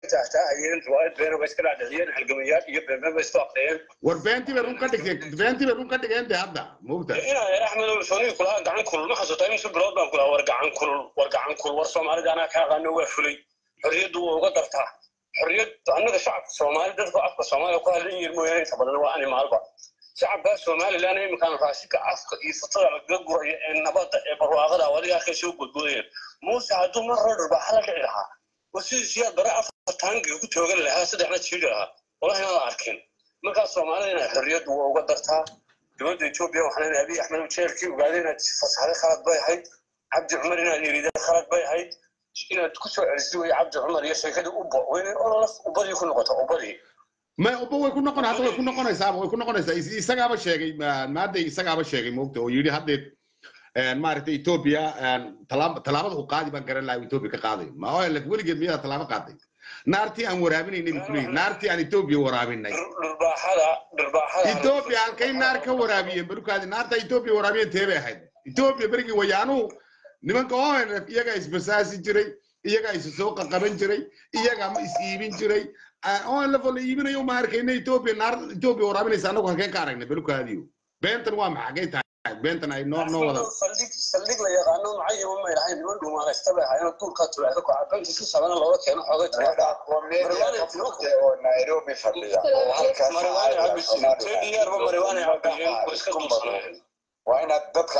taahtaahayeen riwaayad beena bay iska dhaadhiciyeen halgamayaal iyo beebeen bay isku aqriyeen war beentii bay run ka dhigtay beentii bay run ka dhigeen de hadda moogta inaa axmed sooniga kulahaa gacan kulul ma xasuutaa imise bilood baan kulahaa war gacan kulul war gacan kulul war soomaalida anaa ka aqaano waa fulay xorriyaddu waa uga dartaa xorriyad annaga shacabka soomaali dadka afka soomaaliya ku hadlan yihiin mooyaane inta badan waa animaalba shacabka somalilan iminkaan raashinka afka iyo futada lagaga guraya ee nabadda ee barwaaqada wadiga arkay soo godgodayeen muuse hadduu mar hore dharbaaxa la dhici lahaa war sidii siyaad bare afar taangiga ku toogan lahaa saddexna jiiri lahaa wallahi inaan la arkin markaas soomaalida inay xorriyaddu waa uga dartaa dowladda etoobiya waxaan leeyahay abiy axmed jeerkii ogaada inaad fasaxday khalad bay ahayd cabdi cumar inaad yiriday khalad bay ahayd inaad ku soo celisay wey cabdi cumar iyo sheekadii ubbo wayna ololaf ubbadii ku noqoto ubbadii ma uba way ku noqon hadda way ku noqonaysaaba way ku noqonaysaa Is- isagaaba sheegay ma- maadday isagaaba sheegay moogta oo yidhi haddeed maaragtay etoobiya talaab- tallaabada uu qaadi baan garan lahaa etoobiya ka qaaday ma olf weligeed miyaa tallaabo qaaday naartii aan waraabinaynay buu kuleeyahy naartii aan etoobiya waraabinay dhirbaaxada dhirbaaxada etoobiya halkay naar ka waraabiyeen barukaadi naarta etoobiya waraabiyeen tee bay ahayd etoobiya berigii wayaanuhu nimanka onf iyagaa isbasaasi jiray iyagaa isu soo qaqaban jiray iyagaa ma is iibin jiray onf oo la iibinayo ma arkayna etoobiya naar etoobiya waraabinaysa annagu halkeen ka aragnay barukaadiyo beentan waa maxagay tahay beentan ay noo noo wada saldhig saldhig la yaqaano macayima ma ilahayn niman dhuumaanaysta bay ahaayeen duulkaa tulaada ku cabanti si sabana looga keeno xoogay tulaada oo nairobi fadhiya oo halkaas mariwaane cabisiin tediyaarba mariwaane cabiyeen oo iska dulsanayeen waa inaad dadka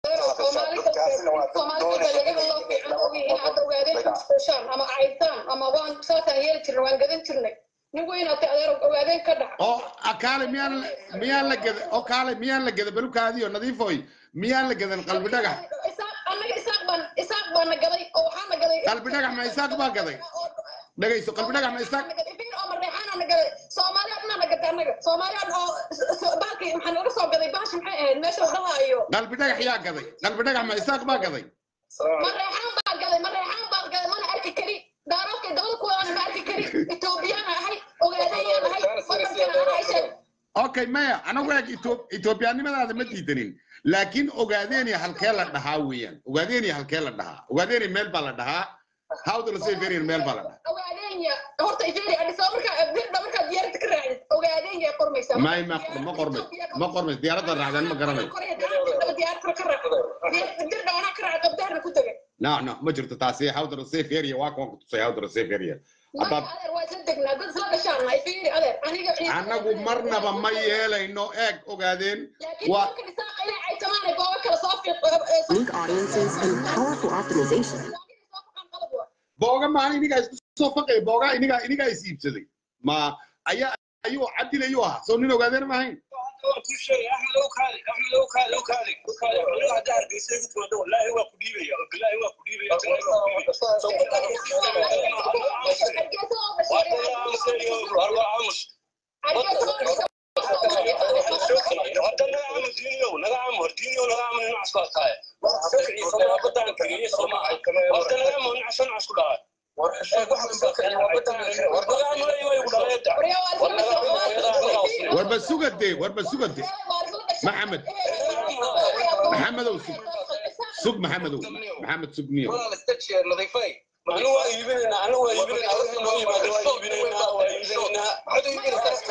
ama caydtaan ama waan saasaan yeeli jirnay waan gadan jirnay nin weynaatay adeer ogaadeen ka dhac oo ah, kaale miyaan miyaan la geda oo kaale miyaan la geda barukaadiyo nadiifoy miyaan la gedan qalbi dhagax annaga isaaq baan isaaq baan na gaday oo waxaa na gaday qalbi dhagax ma isaaq baa gaday dhagayso qalbi dhagax ma isaaq oo mareexaana na gaday soomaaliya dhanaa na gatay annaga soomaaliya dhan oo baalkii maxaa naga soo gaday baashi maxay ahayd meesha la dhahaayo qalbi dhagax yaa gaday qalbi dhagax ma isaaq baa gaday mareexaan baa gaday mareexaan baa gaday mana arki kari daaroodkay dabada kuwadana ma arki kari etoobiyaan ahay ogaadayaan ahay wadankan anaa sheeg okay maya anagu eeg Etho- ethoobiyaanimadaada ma diidanin laakiin ogaadeeni halkee la dhahaa weeyaan ogaadeeni halkee la dhahaa ogaadeeni meel baa la dhahaa hawda la soo feriyan meel baa la dhahaa ogaadenya horta ifeeri adhisaa markaa birda markaa diyaaradda ka raacdid ogaadenya qormaysaa may ma ma qormay ma qormay diyaaradda raacdaan ma garanayo diyaaradda ka raac birda anaa ka raac qabdaarna ku tegay no no ma jirto taasi hawda la soo feriya waa kuwan ku tusay hawda la soo feriya maya Abba- adeer waa isla degnaa dad isla gashaana ifeeri adeer aniga annagu marnaba ma yeelayno eeg ogaadeen laakiin waa marka dhisaa inay caytamaanay goobo kale soo Link audiences and powerful optimization. fiiq booga maaha inigaa isku soo faqay booga inigaa inigaa is iibsaday ma ayaa ayuu cabdil ayuu ahaa soo nin ogaadeen ma ahayn ku sheegay axmed ow kaali axmed ow kaali ow kaali ow kaali xoolaha hadda hargeysa igu timaado wallaahi waa ku dhiibaya wallaahi waa ku dhiibaya tani waa ku dhiibaya war waa aamus hadda naga aamu diiniyow naga aamu hor diiniyow naga aamu ninac isku adkaaye badan kageeye sooma hadda naga aamu ninac soo ninac isku dhahay war naga aamu lay way ku dhaleeda warba sugade warba sugade maxamed maxamedow sug sug maxamedow maxamed sugniyo anu waa iibinaynaa anu waa iibinaynaa wixii noo yimaado waa iibinaynaa waa iibinaynaa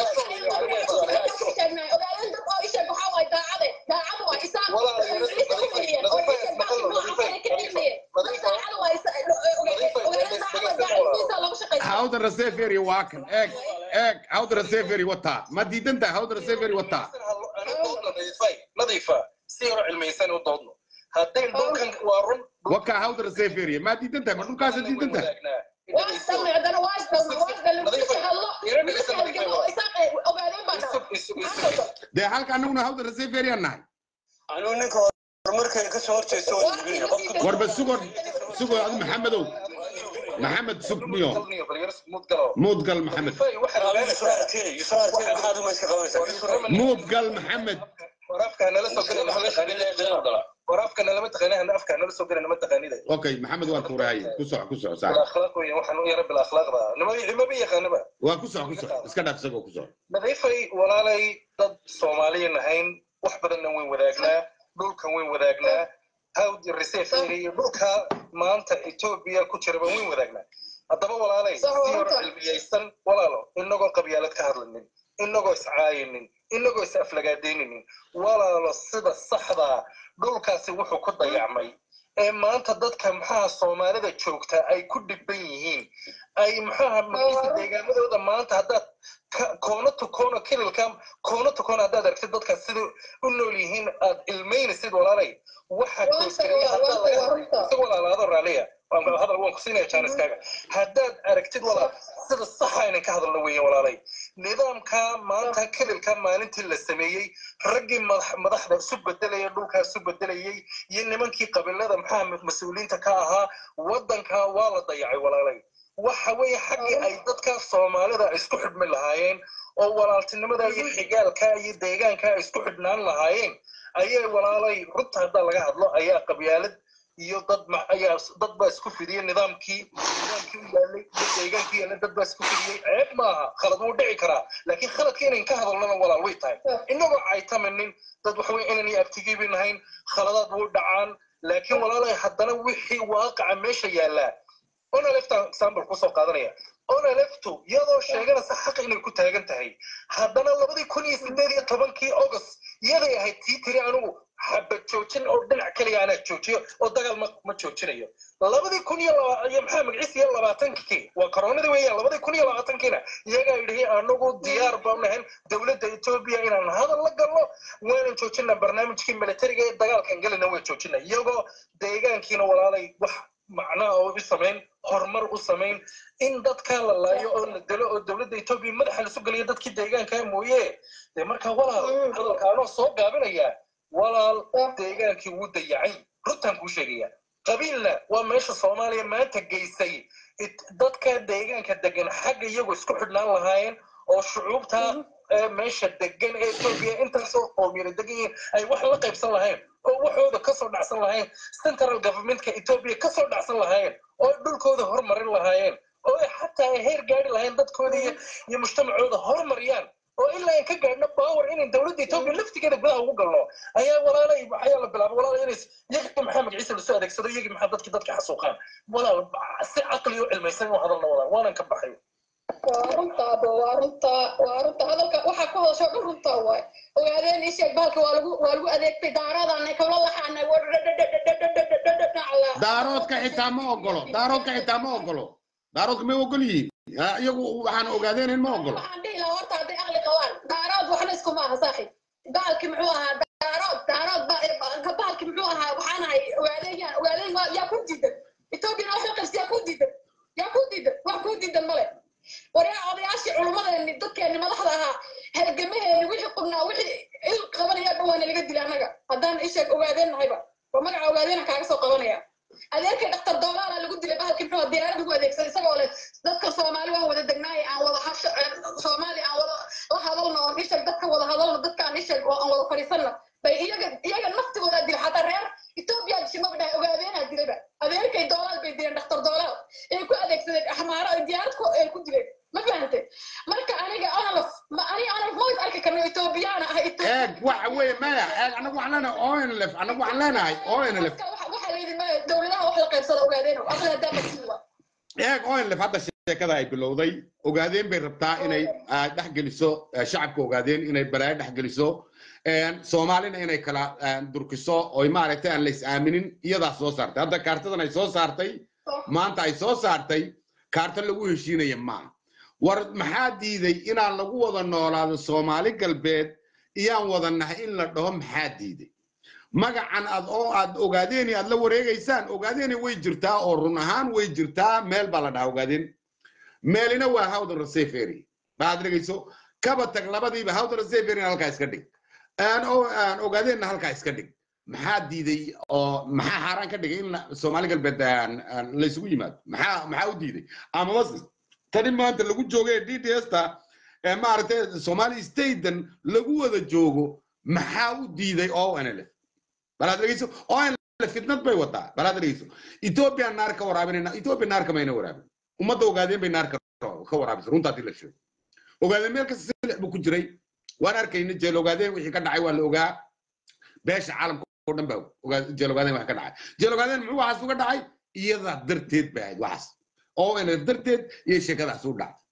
hawda raseferi waa kan eeg eeg hawda raseferi wataa ma diidan tahay hawda raseferi wataa nadiifa si yaro cilmaysan u doodno hadday dhulkan waa run wakaa hawda raseferi ma diidan tahay ma dhulkaasa diidan tahay dee halka anaguna hawda raseferi aan nahay anu ninka horumarkay ka soo horjeesto waa iibinaya qofka warba sugo sugo adu maxamedow maxamed sugniyo muudgal maxamed israarkee israarkee maxaad uma iska qabanaysaa muudgal maxamed waraafka nala soo galay waraafka nalama taqaanaa afka nala soo galay nama taqaanida okay maxamed waa tuurahay ku soco ku soco saax akhlaaq weeye waxaan u yara bil akhlaaqda nima nimaba yaqaanaba waa ku soco ku soco iska dhaaf isagoo ku soco nadiifay walaalay dad soomaaliya nahayn wax badanna wayn wadaagnaa dhulkan wayn wadaagnaa hawd reserve area dhulka maanta etoobiya ku jiraba wayn wadaagnaa haddaba walaalay si hore cilmiye qaybsan walaalo inagoo qabyaalad ka hadlanin inagoo iscaayinin inagoo is aflagaadayninin walaalo sida saxdaa dhulkaasi wuxuu ku dayacmay ee maanta dadka maxaha soomaalida joogta ay ku dhibban yihiin ay maxaha magciisa deegaamadooda maanta haddaad ka- koono to koono kililka koono to koono haddaad aragtid dadka sida u nool yihiin aad ilmaynaysid walaalay waxa Waa goosgareeya runta, haddaad waa laga runta. hadlay si walaalaado raaliya waan hadal waan kusiinaya jaaniskaaga haddaad aragtid walaal sida saxa inaan ka hadalno weeye walaalay nidaamka maanta kililka maalintii la sameeyey raggii madax- madaxda isu bedelaya dhulkaa isu bedelayey iyo nimankii qabiilada maxaa mas-uuliyiinta ka ahaa waddanka waa la dayacay walaalay waxa weeye xaggii ay dadka soomaalida isku xidhmi lahaayeen oo walaaltinimada iyo xigaalka iyo deegaanka ay isku xidhnaan lahaayeen ayay walaalay runta haddaa laga hadlo ayaa qabyaalad iyo dad ma- ayaa dad baa isku fidiyey nidaamkii nidaamkii u yaalay iyo deegaankii yaalay dad baa isku fidiyey ceeb maaha khalad wuu dhici karaa laakiin khaladka inayn ka hadalnana walaal way tahay inagoo caytamanin dad waxa weye inaan abtigiibi nahayn khaladaad wuu dhacaan laakiin walaalay haddana wixii waaqaca meesha yaallaa onalefta example kusoo qaadanaya onaleftu iyadoo sheeganaysa xaq inay ku taagan tahay haddana labadii kun iyo sideed iyo tobankii august iyaday ahayd tii tiri anigu xabad joojin oo dhinac keliya anaa joojiyo oo dagaal ma ma joojinayo labadii kun iyo laba iyo maxaa magaciisa iyo labaatankii waa koronadii weeyaan labadii kun iyo labaatankiina iyagaa yidhi anagu diyaar baan nahayn dowladda etoobiya inaan hadal la galno waanan joojina barnaamijkii militariga ee dagaalkan gelina way joojina iyagoo deegaankiina walaalay wax macnaha oo u samayn horumar u samayn in dadka la laayo oo la delo oo dowladda etoobiya madaxa lasu geliyo dadkii deegaanka mooye dee marka walaal hadalka anoo soo gaabinaya walaal deegaankii wuu dayacay runtaan kuu sheegaya qabiilna waa meesha soomaaliya maanta geysay it- dadka deegaanka degan xagga iyagu isku xidhnaan lahaayeen oo shucuubta ee meesha degan ee etoobiya intaasoo qoomiyada degan yihiin ay wax la qaybsan lahayn oo waxooda kasoo dhacsan lahayn central governmentka etoobiya kasoo dhacsan lahaayeen oo ay dhulkooda hormarin lahaayeen oo ay xataa ay heer gaari lahayn dadkooda iyo iyo mujtamacooda hormariyaan oo ilaa aan ka gaadhno power inay dowladda etoobiya laftigeeda gudaha ugu galno ayaa walaalay ayaa la bilaabay walaal inay iyagii maxaa magaciisa lasoo adeegsado iyagii maxaa dadki dadka xasuuqaan walaal si caqli u cilmaysan u hadalna walaal waanan ka baxay waa runta abo waa runta waa runta hadalka waxaa ku hadasho dhan runta waay ogaadeen isheeg bahalka waa lagu waa lagu adeegtay daaraadaanay kawla laxaanay daaroodka xitaa ma ogolo daaroodka xitaa ma ogolo daaroodka may ogol yihiin Ah, iyagu waxaan ogaadeenin ma ogolo waxaan dhihi lahaa horta hadday aqli qabaan daarood waxna iskuma aha saaxib bahalki muxuu ahaa daarood daarood ba- bahalki muxuu ahaa waxaan ahay ogaadeen ogaadeen waa- yaa ku diidan etoobiyana wax la qabsi yaa ku diidan yaa ku diidan wax ku diidan male waryaa odayaashii culummadeeni dadkeeni madaxda ahaa halgamaheeni wixii qubnaa wixii il qabanaya dhan waana laga dila annaga haddaan isheeg ogaadeen nahayba waa magaca ogaadeena kaaga soo qabanaya adeerkay dhaktar doomaala lagu dilay bahalkii muxuu ahaa diyaarad ugu adeegsaday isagoo leh dadka soomaali waan wada degnaaye aan wada hasho soomaali aan wada la hadalno oon isheg dadka wada hadalno dadka aan isheg oo aan wada fadhiisanno bay iyaga iyaga naftigooda dila xataa reer etoobiya dishimaba dhahay ogaadeenaa dilayba adeerkay doolaal bay dileen dhaktar doolaal ay ku adeegsadeen axmaaro ay diyaarad ku ay ku dileen ma fahantay marka aniga onalaf ma aniga onalaf ma is arki karno etoobiyaana ah eeg waxa weeye maya eeg anagu waxaan leenahay onlf anagu waxaan leenahay onlf waxaa layidhi ma dowladaha wax la qaybsada ogaadeen aqli haddaa masiiba eeg onlf hadda sheekada ay bilowday ogaadeen bay rabtaa inay ah, dhex geliso ah, shacabka ogaadeen inay balaayo dhex geliso een, soomaalina inay kala ah, durkiso oy maaragtay aan la is aaminin iyadaa soo saartay hadda kaartadan ay soo saartay maanta ay soo saartay kaarta lagu heshiinaya maaha war maxaa diiday inaan lagu wada noolaado soomaali galbeed iyaan wada nahay in la dhaho maxaa diiday magacan aad oo aad ogaadeeni aad la wareegaysaan ogaadeeni way jirtaa oo run ahaan way jirtaa meel baa la dhahaa ogaadeen meelina waa howdan resefery baad dhegayso kaba tag labadiiba howdan reseferyna halkaa iska dhig aan oo aan ogaadeenna halkaa iska dhig maxaa diiday oo maxaa xaaraan ka dhigay in la- soomaali galbeed aan- aan la isugu yimaado maxaa maxaa u diiday amaba tani maanta lagu joogo ee d d s ta ee maaragtay somali staten lagu wada joogo maxaa u diiday o nlf balaad dhegeyso o nlf fitnad bay wadaa balaad dhegeyso ethiopia naar ka waraabinayna ethiopia naar kamayna waraabin ummadda ogaadeen bay naar ka ka waraabisay runta haddii la sheego ogaadeen meel kasta silix buu ku jiray waan arkayna jeel ogaadeen wixii ka dhacay waa la ogaa beesha caalamka oo dhan baa ogaa jeel ogaadeen wax ka dhacay jeel ogaadeen muxuu waxaas uga dhacay iyadaa darteed bay ahayd waxaas oo nlf darteed iyo sheekadaas u dhacday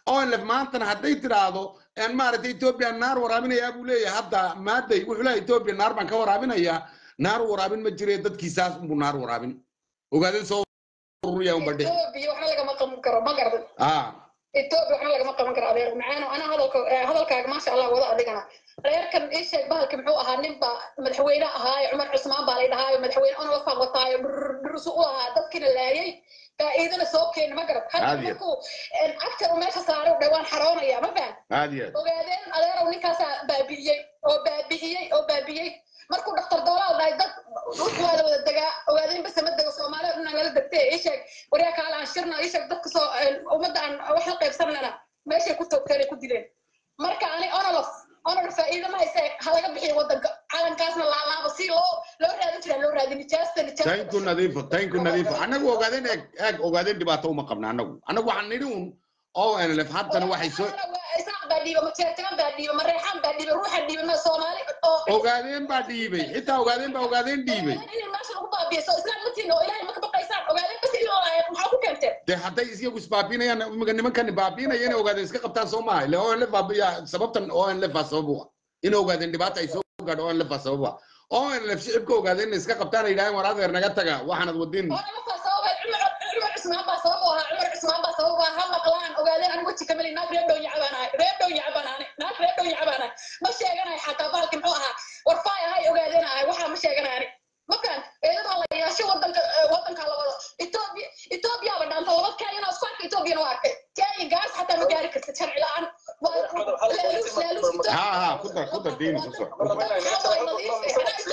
onlef maantana hadday tidhaahdo en maaragtay etoobiya naar waraabinayaa buu leeyahay hadda maaday wuxuu leeyahay etoobiya naar baan ka waraabinayaa naar waraabin ma jire dadkiisaas unbuu naar waraabin ogaadeen soo ururiya un badhe etoobiya waxna lagama qaban karo ma gardan ah etoobiya waxna lagama qaban karo adeer macaano ana hadalka eh, hadalkaaga maasha allah wada adigana reerkan ii sheeg bahalka muxuu ahaa nin baa madaxweyne ahaayo cumar cusmaan baa lay dhahaayo madaxweyne ona wafaa wataayo dhursu u ahaa dadkina laayay faa'iidana soo keena ma garad hadda Caadi ah. markuu agtar uu meesha saaray u dhawaan xaroonaya ma fahan aad iyo aad ogaadeen adeerow ninkaasaa baabi'iyey oo baabi'iyey oo baabi'iyey markuu dhaktar doolaal dhahay dad dhulku waa la wada degaa ogaadeen base ma dego soomaalida dhan nala degtee ii sheeg waryaa kaala aan shirna ii sheeg dadka soo ummadda aan wax la qaybsanana meeshay ku toogteen ay ku dileen marka ani onolof onol faa'iido ma hayse ha laga bixiyo waddanka calankaasna laalaaba si loo loo raadin jiraa loo raadin nijaasta nijaasta taynku nadiifo taynku nadiifo annagu ogaadeen eeg eeg ogaadeen dhibaato uma qabna annagu annagu waxaan nidhi un onlf haddana waxay soo isaaq baa dhiiba majeertagan baa dhiiba mareexaan baa dhiiba ruuxa dhiiba ma soomaali oo ogaadeen baa dhiibay xitaa ogaadeen baa ogaadeen dhiibay in meesha lagu baabiiso islaam matiin oo ilaahay maka baqaysaan ogaadeen bas in loo laaya maxaa ku keenteen dee hadday iyagu isbaabiinayaan imika nimankani baabiinaya inay ogaadeen iska qabtaan soo maaha ile onlf baabiya sababtan onlf baa sabab u ah in ogaadeen dhibaata ay soo gaadho onlf baa sabab u ah onlf shicibka ogaadeen inay iska qabtaan ay yidhahdeen war adeer naga taga waxaanad wadin oo nimankaa sababay cumar cumar cusmaan baa sabab u ahaa cumar cusmaan baa sabab u ahaa ha maqlaan ogaadeen anigu weji kamali naag reer dhow yacbaan ahay reer dhow yacbaan ahay naag reer dhow yacbaan ahay ma sheeganayo xataa bahalki muxuu ahaa warfaay ahay ogaadeen ahay waxaa ma sheeganayo ani makan eedadaa la yeesho wadanka wadankaa la wado etoobiya etoobiyaaba dhaanta laba kenyana isku arka etoobiyana waa arkay kenya gaas xataa ma gaari kartid sharci la-aan waa laaluus laaluus ha ha ku dar ku dar diini ku soco ku soco.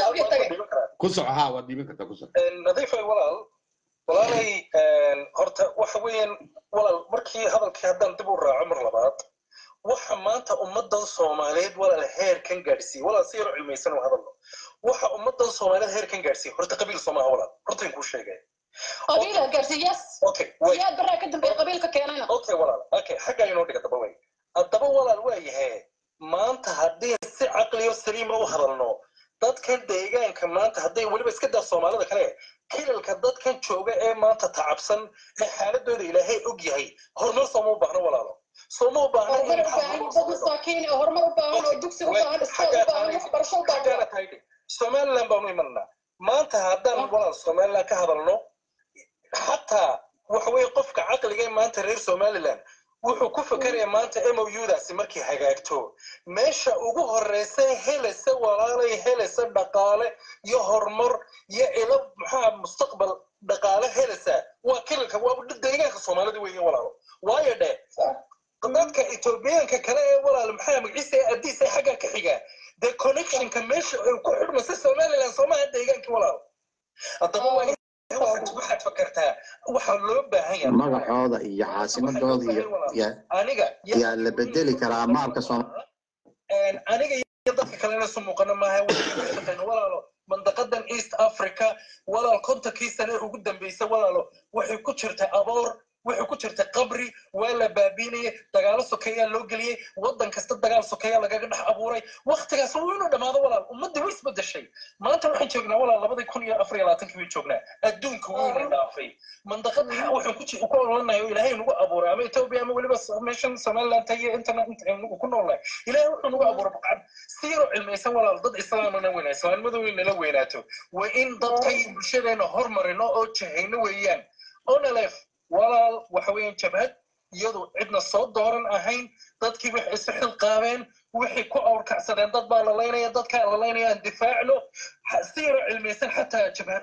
ku soco ha waad dhiibin kartaa ku soco nadiifay walaal walaalay horta waxa weeyaan walaal markii hadalkii haddaan dib u raaco mar labaad waxa maanta ummadan soomaaliyeed walaal heerkan gaadhsiiyey walaal si yaro cilmaysan u hadalno waxa ummadan soomaaliyeed heerkan gaadhsiiyey horta qabiil soomaha walaal horta in kuu sheegay qabiila gaarsiiyas okay way siyaad baraa ka dambeeya qabiilka keenayna okay walaal okay xagga inoo dhiga daba way haddaba walaal waa yahay maanta haddii si caqliyo saliima u hadalno dadkan deegaanka maanta hadday weliba iska daa soomaalida kale kilalka dadkan jooga ee maanta tacabsan ee xaaladooda ilaahay og yahay horumar sooma u baahno walaalo sooma u baahno horumar u baahan dad masaakiin oo horumar u baahan oo dugsi u baahan iskool u baahan waxbarasho u baahan somaliland baanu imanaa maanta haddaan walaal somaliland ka hadalno xataa waxa weeye qofka caqliga ee maanta reer somaliland wuxuu ku fekeraya maanta moudaasi markay hagaagto meesha ugu horeysa helaysa walaalay helaysa dhaqaale iyo horumar iyo ilo maxaa mustaqbal dhaqaale helaysa waa kilalka waa deegaanka soomaalida weeye walaalo waayo dhe dadka etoobiyaanka kale ee walaal maxaa magaciisa ee adiis ee xagga ka xiga dee connectionka meesha ay ku xidhmaysa somaliland soomaha deegaankii walaalo haddaba waa waxaad fakartaa waxaa loo baahan yahay magacooda iyo caasimadooda iyo ya- aniga yaa la bedeli karaa maabka Soomaaliya aniga iyo dadka kalena isu muuqana maaha waxay walaalo mandaqadan east africa walaal kontonkii sane ugu dambeysay walaalo waxay ku jirtay aboor waxay ku jirtay qabri waa la baabiinayay dagaalo sokeeyaa loo geliyey waddan kasta dagaal sokeeyaa lagaga dhex abuuray waktigaas wuu inuu dhammaado walaal ummadda way isbedeshay maanta waxaan joognaa walaal labadii kun iyo afar iyo labaatankii bay joognaa adduunka wuyna dhaafay mandaqad waxaan ku ji- ku ololanahay oo ilaahay nagu abuuray ama etoobiya ama weliba meeshan somaliland iyo internet ku noolnahay ilaahay wuxuu nagu abuuray baqcad si yaroo cilmaysan walaal dad islaamana weynaa islaamnimadu way nala weynaato waa in dadkay bulshadeena hormarino oo jahayno weeyaan onalef walaal waxa weeyaan jabhad iyadu cidna soo dooran ahayn dadkii waxay isu xilqaabeen waxay ku awrkacsadeen dad baa la laynaya dadkaa la laynaya aan difaacno Ha- si yaroo cilmaysan xataa jabhad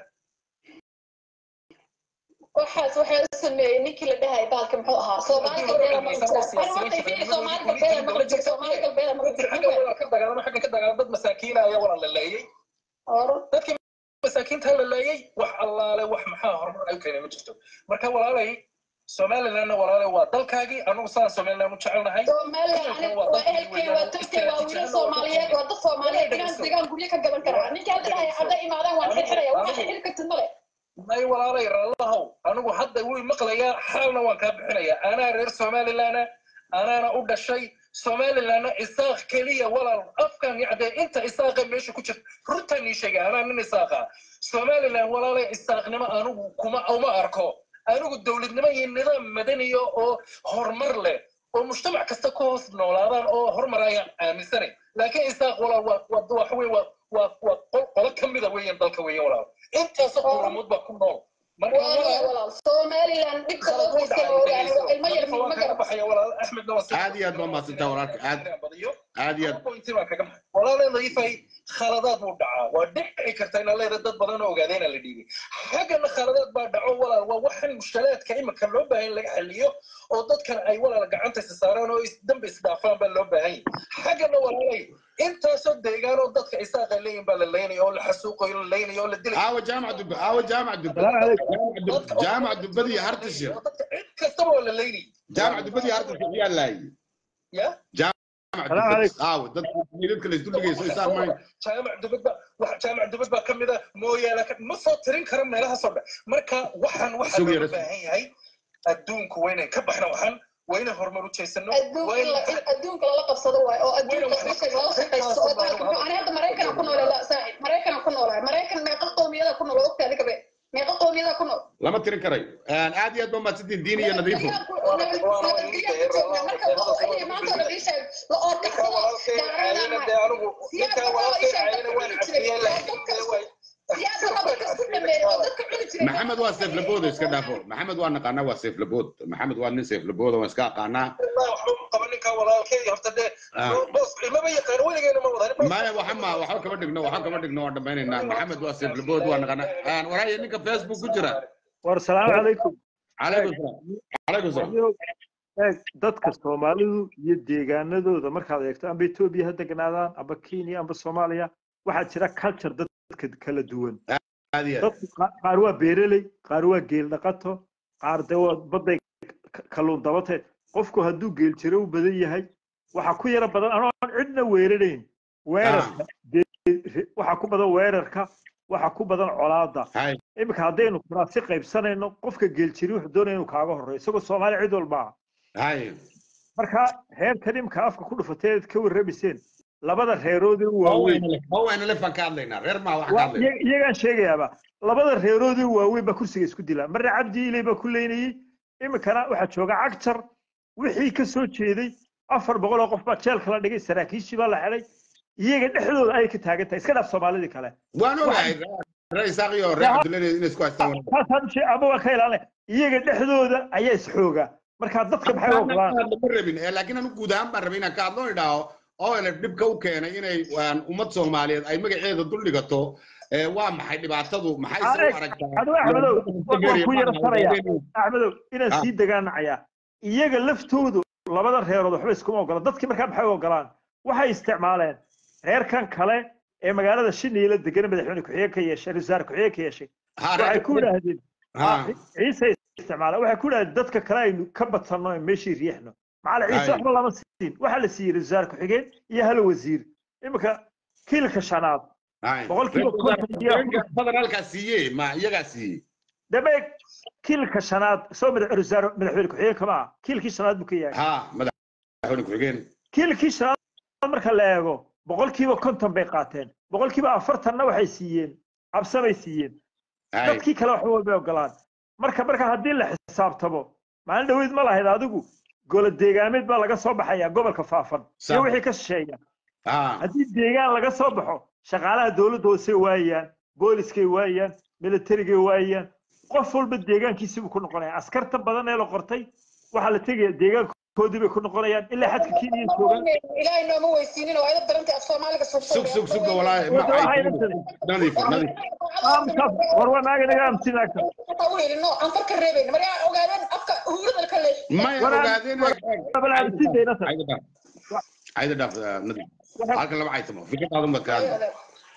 waxaas waxaa u sameeyey ninkii la dhahay baalka muxuu ahaa soomaali galbeeda ma jirta horta fiiri soomaali galbeeda ma jirta soomaali galbeeda ma dadkii xagga jirta walaal ka dagaalama xaggan ka dagaalama dad masaakiina ayaa walaal la leeyay horo dadkii masaakiinta la leeyay wax allaale wax maxaa horumar ay u keenay ma jirto marka walaalay somalilandna walaalay waa dalkaagii anagu sidaan somaliland u jecelnahay somaliland waa ehelkeen waa tolkeen waa wiilal soomaaliyeed waa dad soomaaliyeed degaan degaan guryo ka gadan karaa ninkii hadda dhahay hadday imaadaan waan xirxiraya waxaa xirxiri kartid male may walaalay rallahow anigu hadda wuu maqlayaa xaalna waan kaa bixinayaa anaa reer somalilandna anaana u dhashay somalilandna isaaq keliya walaal afkan yacdee inta isaaqa meesha ku jirta runtaan ii sheegay anaa nin isaaqa somaliland walaalay isaaqnimo anigu kuma uma arko anigu dowladnimo iyo nidaam madaniya oo horumar leh oo mujtamac kasta ku hoos noolaadaan oo hormarayaan aaminsanay laakiin isaaq walaal waa waa waxa weeye waa waa waa qol- qolo ka mida weeyaan dalka weeyaan walaal intaasoo quramood baa ku nool marka waa walaal walaal somaliland dhibka loo khalad wuu geystay dhacay ma ogaani ilmo yar dhegeyso ma waan kaga garan baxaya walaal axmedna waa si- aad iyo aad baa mahadsantahay walaalka aad badiyo aad iyo aad pointi baan kaga baxay walaalay nadiifay khaladaad buu dhacaa waa dhici karta inaa leedahay dad badan oo ogaadeenaa la dhiibay xaggana khaladaad baa dhaco walaal waa waxan mushkalaadka imika loo baahan in laga xaliyo oo dadkan ay walaal gacanta isa saaraan oo is- dambe isdhaafaan baa loo baahan yahay xaggana walaalay intaasoo deegaan oo dadka isaaqa leeyihin baa la leynaya oo la xasuuqayo la leynayo oo la dilay aawa jaamac dubbe aawa jaamac dubbe السلام عليكم jaamac dubbe jaamac dubbadii hartashir oo dadka cid kastaba waa la leynayay jaamac dubbadii hartashir yaa laayay ya jaamac السلام dubbe عليكم aawa dadka midabka la isdul dhigayso isaan mayn jaamac dubad baa wax jaamac dubad baa kamid a mooyaane ka- ma soo tirin karo meelahaasoo dhan marka waxaan waxaa Sugi looga rasul. baahan yahay adduunku waa inaan ka baxno waxaan waa inaan horumar u jeesano adduunka waa in la- inaan in adduunka lala qabsado waayo oo adduunka markay lala shaqaysto oo dalka muxuu ani hadda maraykanaa ku noolay la saaxib maraykanaa ku noolahay maraykan meeqa qowmiyada ku nool oo ogtaa adiga be meeqa qowmiyada ku nool lama tirin karayo aad iyo aad baa mahadsantihin diin iyo nadiifo ninkaa walaalkay caayina dee anigu ninkaa walaalkay caayina waan cafiyeen laakiin maxamed waa seeflabooda iska dhaafo maxamed waa naqaanaa waa seeflabood maxamed waa nin seeflabooda waan iska aqaanaa waxba ma qaba ninkaa walaalkay horta dee Ah. boos ilmaba yaqaan weligeena ma wadan maya waxa ma waxa kama dhigno waxa kama dhigno waan dhamaynaynaa maxamed waa seeflabood waa naqaanaa waraaya ninka facebook ku jira والسلام عليكم calaykum salaam calaykum salaam eeg dadka soomaalidu iyo deegaanadooda markaad eegto amba etoobiya ha degnaadaan amba kenya amba soomaaliya waxaa jira culture dadka kala duwan aad iyo aad dadku qa- qaar waa beereley qaar waa geel dhaqato qaar de waa baday ka- kalluun dabate qofku hadduu geel jiro u badan yahay waxaa ku yara badan anoon cidna weerarayn weerarka dee- re- waxaa ku badan weerarka waxaa ku badan colaada hay iminka haddaynu kuraasi qaybsanayno qofka geeljiri wuxuu doonaya inuu kaaga horreeyo isagoo soomaali cid walba ah hay marka reerkan imika afka ku dhufatay eed ka warramiseen labada reeroodii u waaweyn hawayna lefan ka hadlaynaa reer maa wax ka waa- hadlayna iyaga- iyagaan sheegayaaba labada reeroodii u waaweyn baa kursiga isku dilaa marna cabdi ilay baa ku leynayey iminkana waxaa jooga cagjar wixii ka soo jeeday afar boqol oo qof baa jeelka la dhigay saraakiishii baa la xidhay iyaga dhexdooda ayay ka taagan tahay iska dhaaf soomaalidii kale waan ogahay reer isaaq iyo reer cabdullane inay isku haystaan wanaag. taasaan shee ama waan ka ilaalinay iyaga dhexdooda ayaa isxooga marka dadka maxay u ogolaan lama rabin ee laakiin anu guud ahaan baan rabay inaan ka hadlo idhaaho oo ele dhibka u keenay inay waan ummad soomaaliyeed ay magaceeda dul dhigato ee waa maxay dhibaatadu maxay se u Alex, aragtaa adigo axmedow waan ku yara saraya axmedow inaan Ah. sii degaanacayaa iyaga laftoodu labada reerood waxba iskuma ogola dadkii markaa maxay u ogolaan waxay isticmaaleen reerkan kale ee magaalada shiniila degan madaxweyne ku-xigeen ka yeeshay rasaar ku-xigeen ka yeeshay waxay ku idhaahdeen ha ciise isticmaala waxay ku idhahdeen dadka kale aynu ka badsanno ee meeshii riixno macala ciise Ay. waxba lama siin waxaa la siiyey rasaar ku-xigeen iyo hal wasiir iminka kiilka shanaad boqolkiiba konton iyo badan halkaa siiye ma iyagaa siiyey dabeeg kiilka shanaad soo madax rasaar madaxweyne ku-xigeen kama ah kiilkii shanaad buu ka yahay ha madaxweyne ku-xigeen kiilkii shanaad marka la eego boqolkiiba konton bay qaateen boqolkiiba afartanna waxay siiyeen cabsamay siiyeen Hay. dadkii kale waxba walbay ogolaan marka marka haddii la xisaabtamo maalin dhaweyd ma lahayd adigu golo deegaameed baa laga soo baxaya gobolka faafan iyo Sa- wixii ka shisheeya ha haddii deegaan laga soo baxo shaqaalaha dowladda hoose waayaan booliskay waayaan militarigay waayaan qof walba deegaankiisii buu ku noqonaya askarta badan ee la qortay waxaa la tegaya deegaankoodii bay ku noqonayaan ilaa xadka kenya joogaan ilaahay nooma weysiinin oo ayda darantay af soomaaliga sug sug sug walaahi ma Waxay ay la tahay. nadiif nadiif Aamkaas, war waa naaga naga amsinaagta no aan far ka reebayn mar yaa ogaadeen afka huurada ka leesh maya Waraan- ogaadeen bal amsidayna tahay ayda dhaaf ayda dhaaf nadiif halkan lama caytamo fikradaadu ma kaan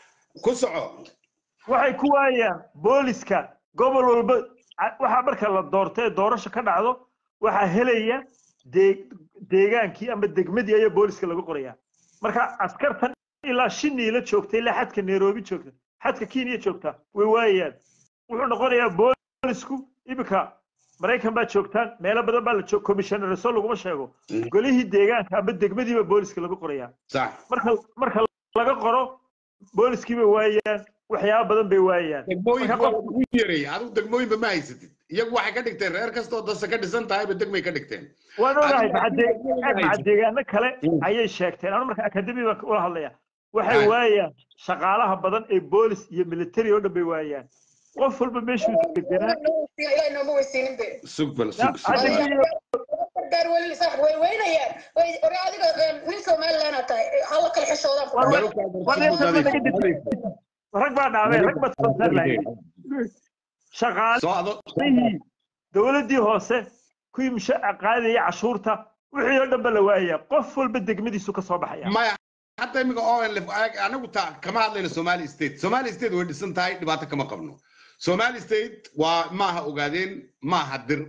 ku soco waxay ku waayaan booliska gobol walba ca- waxaa marka la doorto ee doorasho ka dhacdo waxaa helaya dee- deegaankii ama degmadii ayaa booliska lagu qoraya marka askartan ilaa shiniila joogta ilaa xadka nairobi joogta xadka kenya joogta way waayaan wuxuu noqonayaa boolisku iminka maraykan baa joogtaan meelo badan baa la joog commissionerso laguma sheego Mhm. golihii deegaanka ama degmadiiba booliska lagu qoraya sax marka marka laga qoro booliskii bay waayaan waxyaaba badan bay waayaan degmooyinka Marka waa ugu yareey adigu degmooyinba ma haysatid iyagu waxay ka dhigteen reer kastoo dase ka dhisan tahayba degmay ka dhigteen waan ogahay Adiga- maca deegaano kale Mm. ayay sheegteen anu marka akademi baan ula hadlaya waxay Ay. waayaan shaqaalaha badan ee boolis iyo military oo dhan bay waayaan qof walba meeshuu deganaa ilaahay nooma weysiinin be sug bal sug sug Hadda bal. iyo- gaar weli sax way weynayaan way ore adiga nin somaliland tahay hala kala xishoodaan War- Bal u kala war sug inta nadiif, badan ka nadiif. rag baa dhaamay rag baa soo lahayd shaqaalihii soo ado dowladdii hoose kuwii mushaca qaadaya cashuurta wixii oo dhan ba la waayaya qof walba degmadiisu ka soo baxaya maya hadda imika onlf anagu ta kama hadlayno somali state somali state way dhisan tahay dhibaato kama qabno somali state waa maaha ogaadeen maaha dir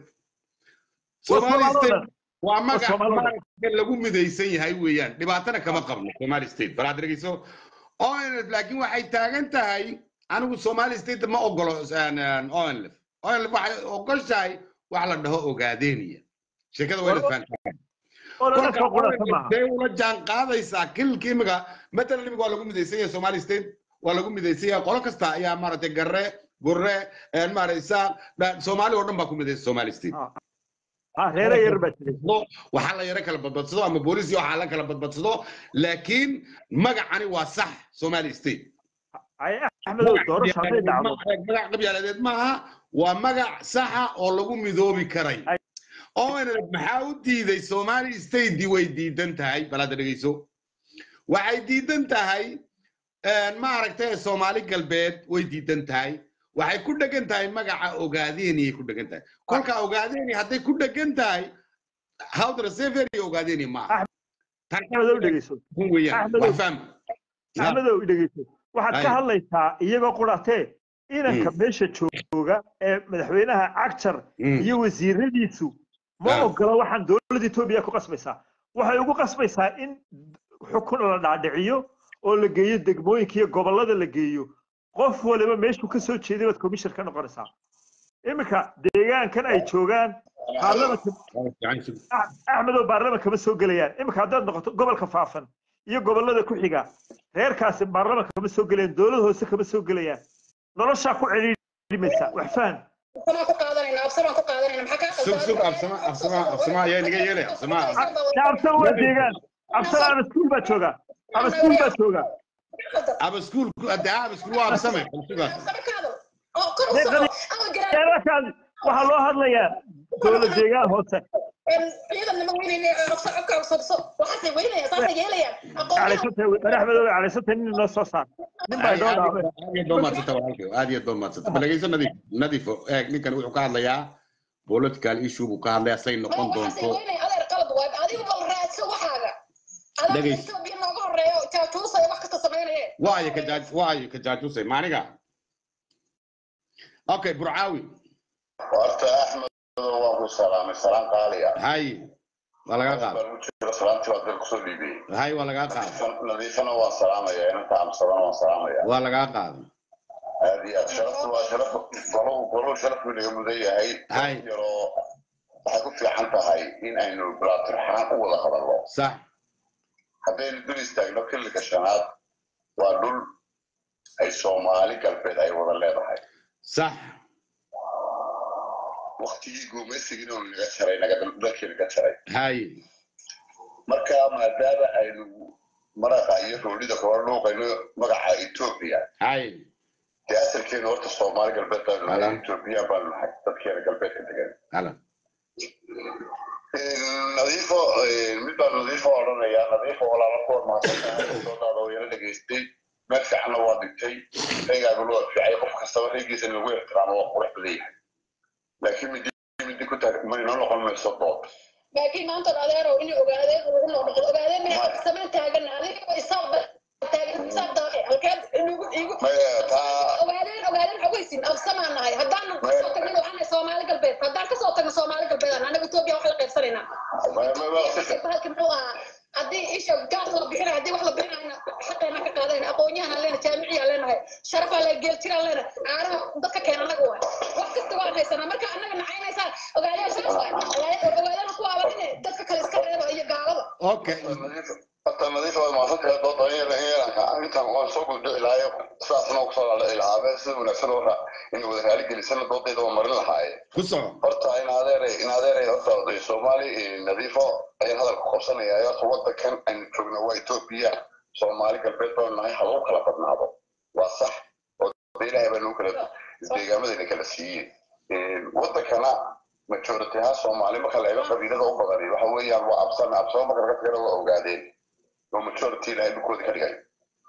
somali Soomaalida state dhan. waa magac Soomaalida dhan. magaca lagu midaysan yahay weeyaan dhibaatana kama qabno somali state bal aad dhegeyso onlf laakiin waxay taagan tahay anigu somali state ma ogolo onlf onlf waxay ogoshahay wax la dhaho ogaadeeniya sheekada waa inaad fahantaa oo dhan ka qurata maaha dee ula jaan qaadaysaa kilka imiga matalan imiga waa lagu midaysan yahay somali state waa lagu midaysan yahay qolo kasta ayaa maaragtay garre gurre maaragtay isaaq dha- soomaali oo dhan baa ku midaysan somali state ha reere yar baa jiray Badbadsado, waxaa la yaro kala badbadsado ama booliis iyo waxaa la kala badbadsado laakiin magacani waa sax somali state ay axmedow doorasho hadday dhacdo magac qabyaaladeed maaha waa magac saxa oo lagu midoobi karay Ay. onlf maxaa u diiday somali statedi way diidan tahay bal hadda dhegeyso waxay diidan tahay maaragtay soomaali galbeed way diidan tahay waxay ku dhegan tahay magaca ogaadeeniyay ku dhegan tahay kolka ogaadeni hadday ku dhegan tahay hawdra severi ogaadeni maaha tan axmedow dhegeyso kun weeyaan Axmedow. wax fahma axmedow dhegeyso waxaad ka Ay. hadlaysaa iyagoo quratee inanka meesha jooga ee madaxweynaha cagjar Mm. iyo wasiiradiisu ma Ah. ogola waxaan dowladda etoobiya ku qasbaysaa waxay ugu qasbaysaa in xukun la dhaadhiciyo oo la geeyo degmooyinka iyo gobollada la geeyo qof waliba meeshuu ka soo jeeday baad commission ka noqonaysaa iminka deegaankan ay joogaan baarlamanka Ah- axmedow baarlamanka ma soo gelayaan iminka haddaad noqoto gobolka faafan iyo gobollada ku xiga reerkaasi baarlamanka kama soo gelayaan dowlad hoose kama soo gelayaan noloshaa ku celiirimaysa wax fahan absamaan ku qaadanayna absamaan ku qaadanayna maxaa kaa sug sug absama absama absama ayaa naga yeelay absama absan waa deegaan absan ama iskuul baa jooga ama iskuul baa jooga aba iskuulku adda aba iskuul waa absame bal sugaas oo kor u soco ama garaa deegaankaas waxaa loo hadlayaa dowlad deegaan hoose ciidan nima weynayna absa codka sobso waxaasay weynaya saasay yeelayaan aqoon calaysantay axmedow calaysantay nin inoo soo saar nin baa inoo dhaaway aad iyo doon maadsanta walaalkay aad iyo doon maadsanta bal dhegeyso nadiif nadiifo eeg ninkan wuxuu ka hadlayaa political issue buu ka hadlayaa say noqon waxaasay doonto weynaya adeer qalad waay adigu bal raadso waxaaga adaa Dhagays. etoobiya nooga horeeyo jaajuusaya wax kasta samaynaye waayo ka jaaj waayo ka jaajusay maaniga okay burcaawi horta axmed waan ku salaamay salaan qaaliya hay waa lagaa qaada baan u jiro salaantii waa dal kusoo dhiibiyey hay waa lagaa qaada nadiifana waan salaamaya inanta amsadana waan salaamaya waa lagaa qaada aad iyo aad sharaftu waa sharaf golow golow sharaf buu naga mudan yahay Hay. yaroo waxay ku fiican tahay in aynu bilaatirxaan u wada hadalno sax haddaynu dul istaagno xilliga shanaad waa dhul ay soomaali galbeed ay wada leedahay sax waktigii guumaysigiina uu naga jaray naga dalkii naga jaray hay marka maadaama aynu maraqa iyo roolida kula dhuuqayno magaca etoobiya hay dee asalkeena horta soomaali galbeed baanu nahay Alan. etoobiya baanu nahay dadkeena galbeedka degan alan nadiifo mid baan nadiifo odhanayaa nadiifo walaala kuwa mahadsantahay soodaada oo yala dhegaystay meel fiicanna waa dhigtay reegaaguna waa fiicay qof kastaba reegiisa in lagu ixtiraamo waa qurux badan yahay laakiin midi midi ku taag maynoo noqon mayso dood laakiin maanta adeerow in ogaadeen lagu noqdo ogaadeen maxay samayn taagan adiga isaaq taagan isaaq daaqay halkeed inugu igu maya taa ogaadeen ogaadeen xogaysin absamaan nahay haddaan kasoo tagno waxaan soomaali galbeed haddaan kasoo tagno soomaali galbeed anaga etoobiya wax la qaybsanaynaa maya maya si fiican bahalki muxuu ahaa haddii isha gaas la bixina haddii wax la bixinayna xaqeena ka qaadayna aqoonyahan leena jaamiciya leenahay sharafaa le geeltiraan leena caaraha dadka keena anaga waay wax kasta waan haysanaa marka anaga nacaynaysaa ogaadeen saas waay ogaadeen ku aabanine dadka kale iska reeba iyo gaalada okay horta nadiif waa mahadsantahay dooda in intaan waan soo guldhici lahaayo sidaasna kusoo dhaldhici lahaa sida wanaagsan oo in wada raali gelisana doodayda waa marin lahaaye ku soco horta in adeeray in adeeray horta oday soomaali nadiifo ayaan hadalka qabsanayaa horta wadankan aynu joogno waa etoobiya soomaali galbeed baanu nahay ha lagu kala badnaado waa sax oo de ilaahay baa nagu kala deegaamadayna kala siiyeen wadankana majority ahaan soomaali marka la eego qabiilada u badani waxa weeyaan waa absame absame marka laga tagana waa ogaadeen oo majority ilaahay dhulkooda ka dhigay